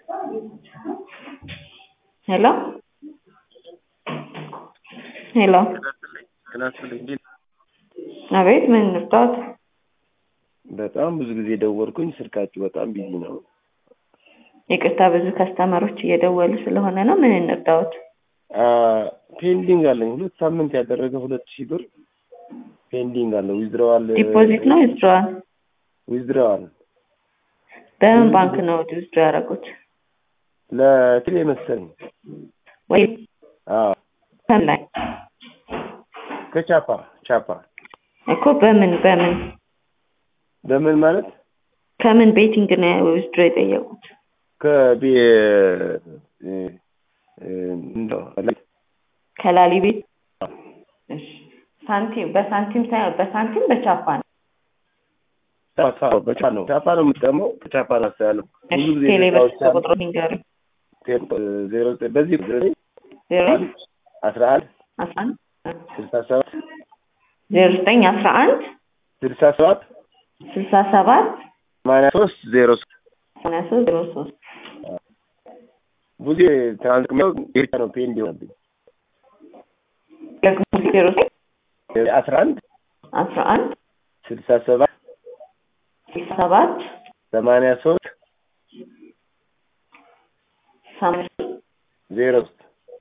ሄሎ ሄሎ አቤት ምን እንርዳዎት? በጣም ብዙ ጊዜ ደወልኩኝ፣ ስልካችሁ በጣም ቢዚ ነው። ይቅርታ ብዙ ከስተመሮች እየደወሉ ስለሆነ ነው። ምን እንርዳዎት? ፔንዲንግ አለኝ ሁለት ሳምንት ያደረገ ሁለት ሺህ ብር ፔንዲንግ አለ። ዊዝድሮዋል ዲፖዚት ነው ዊዝድሮዋል? ዊዝድሮዋል በምን ባንክ ነው ዊዝድሮ ያደረጉት? ለቴሌ መሰለኝ። ወይ አዎ ከምን ላይ ከቻፓ ቻፓ እኮ በምን በምን በምን ማለት ከምን ቤቲንግ ነው ዊዝድሮ የጠየቁት? ከቤ እንደው ከላሊ ቤት እሺ። ሳንቲም በሳንቲም ሳይሆን በሳንቲም በቻፓ ነው። ቻፓ በቻ ነው ቻፓ ነው የምጠቀመው ከቻፓ ነው ያለው ብዙ ጊዜ ቴሌ ስራዎች በስልክ ቁጥሩ ንገሩኝ። ዜሮ ዘጠኝ በዚህ ዘጠኝ ዜሮ አስራ አንድ አስራ አንድ ስልሳ ሰባት ዜሮ ዘጠኝ አስራ አንድ ስልሳ ሰባት ስልሳ ሰባት ሰማንያ ሶስት ዜሮ ሶስት ሰማንያ ሶስት ዜሮ ሶስት ብዙ ትራንስሚው ብቻ ነው ፔንድ ይሆናብኝ ደግሞ ዜሮ ዘጠኝ አስራ አንድ አስራ አንድ ስልሳ ሰባት ስልሳ ሰባት ሰማንያ ሶስት ሰማንያ ሶስት ዜሮ ሶስት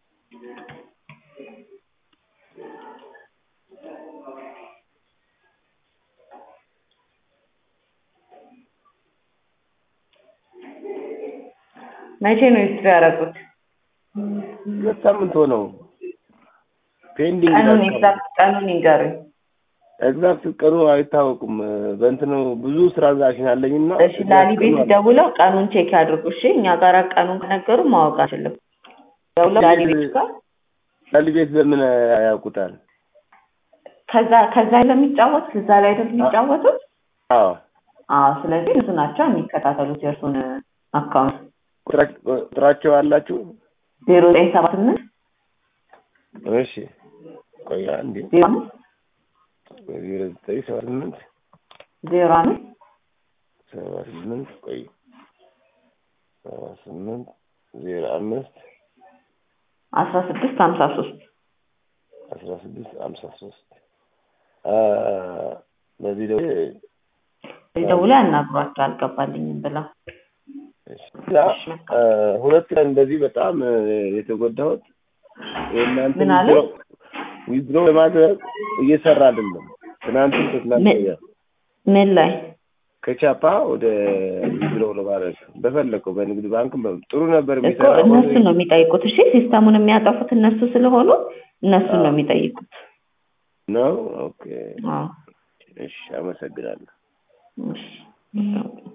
መቼ ነው ዊዝድሮ ያደረጉት? ሁለት ሳምንት ሆነው ፔንዲንግ ቀኑን ይላል። ኤግዛክት ቀኑን ይንገሩኝ። ኤግዛክት ቀኑ አይታወቁም። በእንትኑ ብዙ ትራንዛክሽን አለኝና እሺ ላሊ ቤት ደውለው ቀኑን ቼክ ያድርጉ። እሺ እኛ ጋር ቀኑን ከነገሩ ማወቅ አንችልም። ደውለው ላሊ ቤት ጋር ላሊ ቤት በምን ያውቁታል? ከዛ ከዛ ለሚጫወቱት እዛ ላይ አይደል የሚጫወቱት? አዎ አዎ። ስለዚህ እነሱ ናቸው የሚከታተሉት የእርሱን አካውንት ቁጥራ- ቁጥራቸው አላችሁ? ዜሮ ዘጠኝ ሰባ ስምንት እሺ ቆይ አንዴ ዜሮ አምስት ዜሮ ዘጠኝ ሰባ ስምንት ዜሮ አምስት ሰባ ስምንት ቆይ ሰባ ስምንት ዜሮ አምስት አስራ ስድስት ሀምሳ ሶስት አስራ ስድስት ሀምሳ ሶስት በዚህ ደግሞ ደውለው ያናግሯቸው አልገባልኝም ብለው እና አ፣ ሁለት ቀን እንደዚህ በጣም አ፣ የተጎዳሁት የእናንተ ምን አለ? ዊዝድሮ ለማድረግ እየሰራ አይደለም። ትናንትም ከትናንት ምን? ወዲያ ምን ላይ ከቻፓ ወደ ዊዝድሮ ለማድረግ በፈለገው በንግድ ባንክ በ- ጥሩ ነበር እኮ የሚሰራው። እነሱን ነው የሚጠይቁት። እሺ ሲስተሙን የሚያጠፉት እነሱ ስለሆኑ እነሱን ነው የሚጠይቁት። ነው ኦኬ። አዎ እሺ፣ አመሰግናለሁ። እሺ